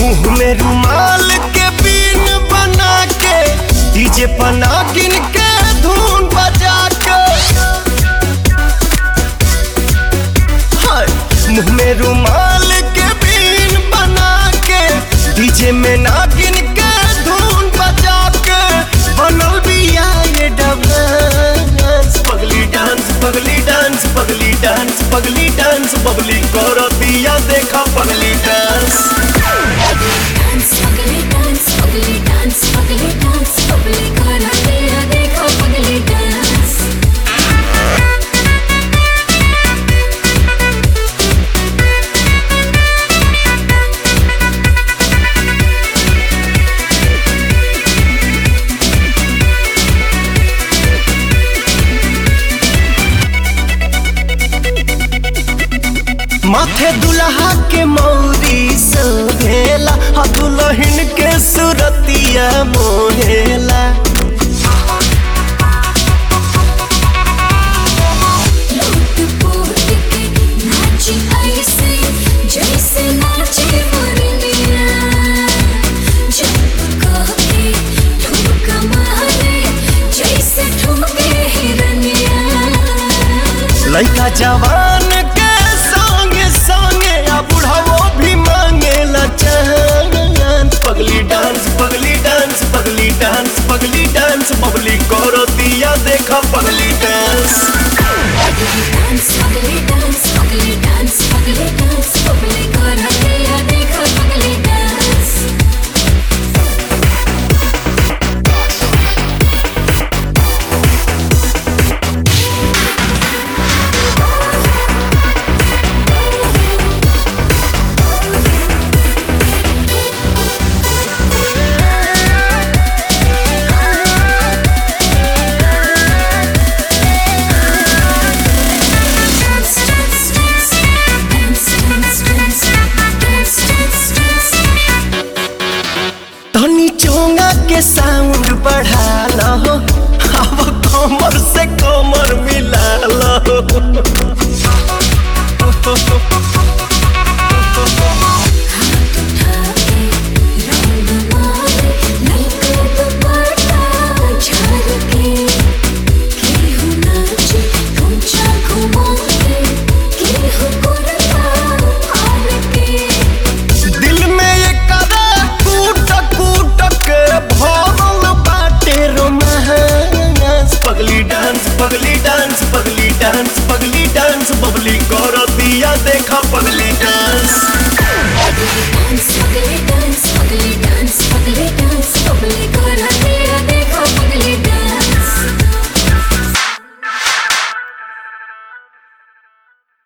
मुंह में रुमाल के बीन बना के डीजे पना गिन के धुन बजा के हाय मुंह में रुमाल के बीन बना के डीजे में नागिन के धुन बजा के बनल बिया ये डांस पगली डांस पगली डांस पगली डांस पगली डांस बबली करो दिया देखा पगली डांस डांस पगली डांस पगली डांस पगली डांस पगली करा दिया देखो पगली डांस माथे दुल्हा के मौरी सोहेला आ दुल्हन के सुरतिया मोहेला लूट पोट के नाची ऐसे जैसे नाचे मुरलिया जब कह के ठुमक मारे जैसे ठुमके हिरनिया लड़का जवान के संगे संगे आ बुढ़ाओ भी मांगेला चांद पगली डांस पगली डांस पगली डांस पगली डांस बबली करो दिया देखा पगली डांस डांस पगली डांस पगली डांस पगली डांस पगली करा दिया देखो पगली dance Dance, dance, dance, dance, dance, dance, dance, dance, dance. तनी चोंगा के साउंड बढ़ा लो अब कमर से कमर मिला लो